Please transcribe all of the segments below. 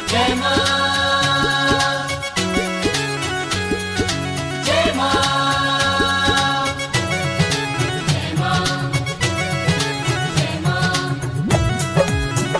जय मां जय मां जय मां जय मां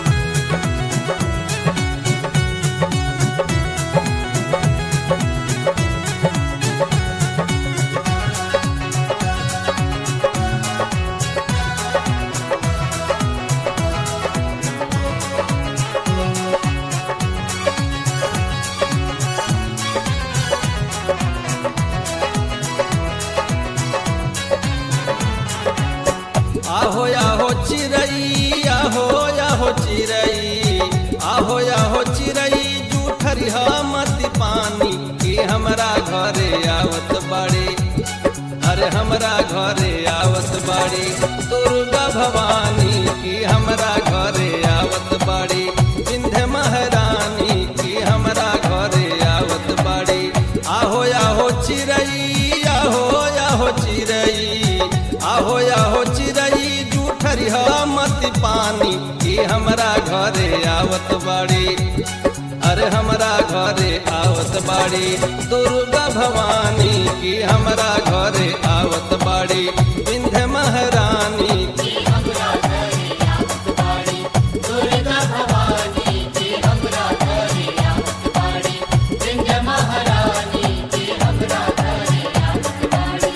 आहो आहो चिरई आहो आहो चिरई आहो आहो चिरई जूठरी मत पानी की हमरा घरे आवत बाड़ी अरे हमरा घरे आवत बाड़ी दुर्गा भवानी की हमरा घरे आवत बाड़ी विंध्य महारानी की हमरा घरे आवत बाड़ी आहो आहो चिरई आहो आहो चिरई आहो आहो चिरई जूठरी मत पानी की हमरा घरे आवत बाड़ी अरे हमरा घरे आवत बाड़ी दुर्गा भवानी की हमरा घरे आवत बाड़ी विंध्य महारानी की हमरा घरे आवत बाड़ी दुर्गा भवानी की हमरा घरे आवत बाड़ी विंध्य महारानी की हमरा घरे आवत बाड़ी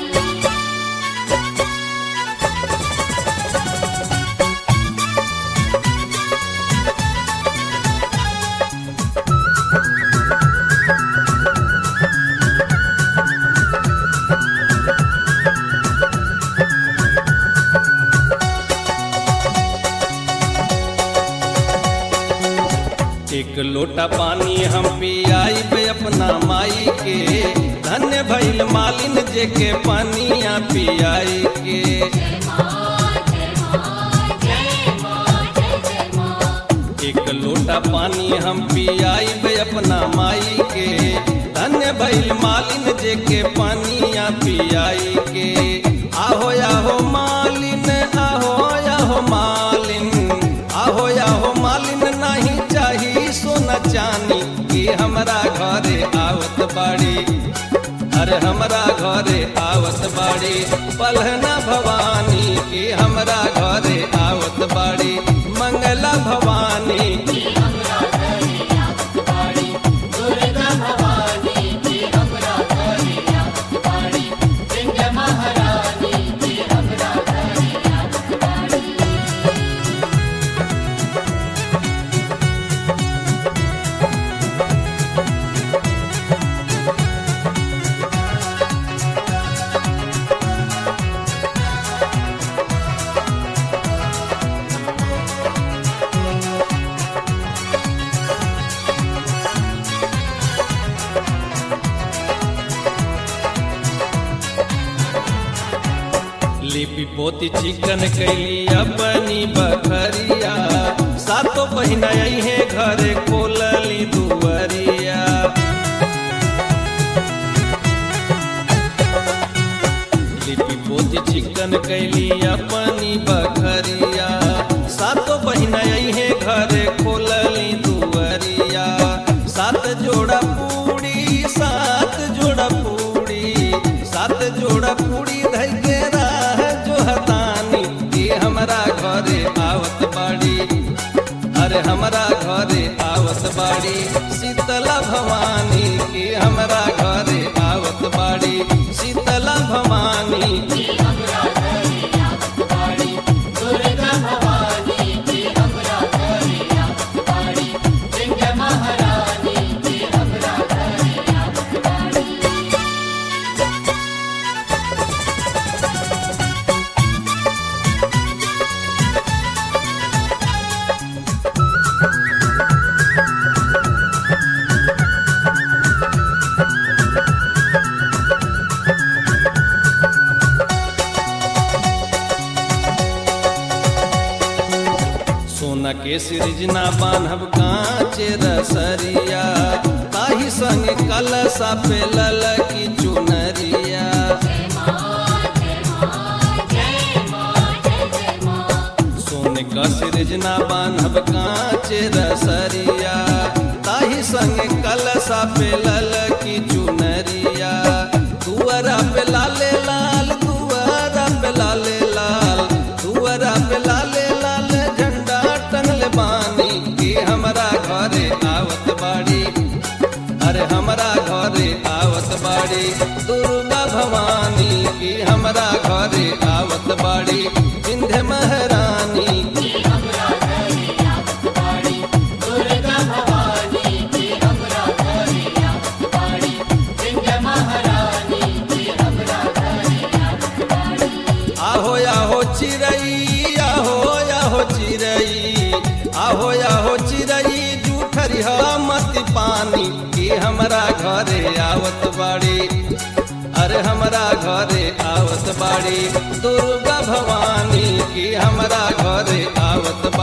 एक लोटा पानी हम पियाई बे अपना माई के धन्य भइल मालिन जे के पानिया पियाई के जय मां जय मां जय मां जय जय मां एक लोटा पानी हम पियाई बे अपना माई के धन्य भइल मालिन जे के पानिया पियाई के आहो आहो मालिन आहो आहो मालिन आहो आहो मालिन नहीं चाही सोना चानी की हमरा घरे आवत बाड़ी अरे हमरा घरे आवत बाड़ी पलहना भवानी की हमरा घरे आवत बाड़ी मंगला भवानी की हमरा घरे आवत बाड़ी दुर्गा भवानी की हमरा घरे आवत बाड़ी विंध्य महारानी की हमरा घरे आवत बाड़ी लिपि पोती चिकन कैली अपनी बखरिया सातो बहिना है घरे खोलली दुवरिया लिपि पोती चिकन कैली अपनी बखरिया सातो बहिना है घरे खोलली दुवरिया सात जोड़ा पूड़ी सात जोड़ा पूड़ी सात जोड़ा पूड़ी धई के राह जो हतानी की हमरा घरे आवत बाड़ी अरे हमरा घरे आवत बाड़ी शीतला भवानी की हमरा घरे आवत बाड़ी शीतला भवानी की हमरा घरे आवत बाड़ी दुर्गा भवानी की हमरा घरे आवत बाड़ी विंध्य महारानी की हमरा घरे आवत बाड़ी सोना के सृजना बान्हब कांचे रसरिया ताही संग कलसा पे ललकी चुनरिया जय मां जय मां जय मां जय जय मां सोने का सृजना बान्हब कांचे रसरिया ताही पे लल की चुनरिया दुआरा पे लाले लाल दुआरा पे लाले लाल दुआरा पे लाले लाल झंडा टंगले बानी की हमरा घरे आवत बाड़ी अरे हमरा घरे आवत बाड़ी दुर्गा भवानी की हमरा घरे आवत बाड़ी विंध्य महारानी की हमरा घरे आवत बाड़ी दुर्गा भवानी की हमरा घरे आवत बाड़ी विंध्य महारानी की हमरा घरे आवत बाड़ी आहो आहो चिरई आहो आहो चिरई आहो आहो चिरई जूठरी मत पानी की हमरा घरे आवत बाड़ी अरे हमरा घरे आवत बाड़ी दुर्गा भवानी की हमरा घरे आवत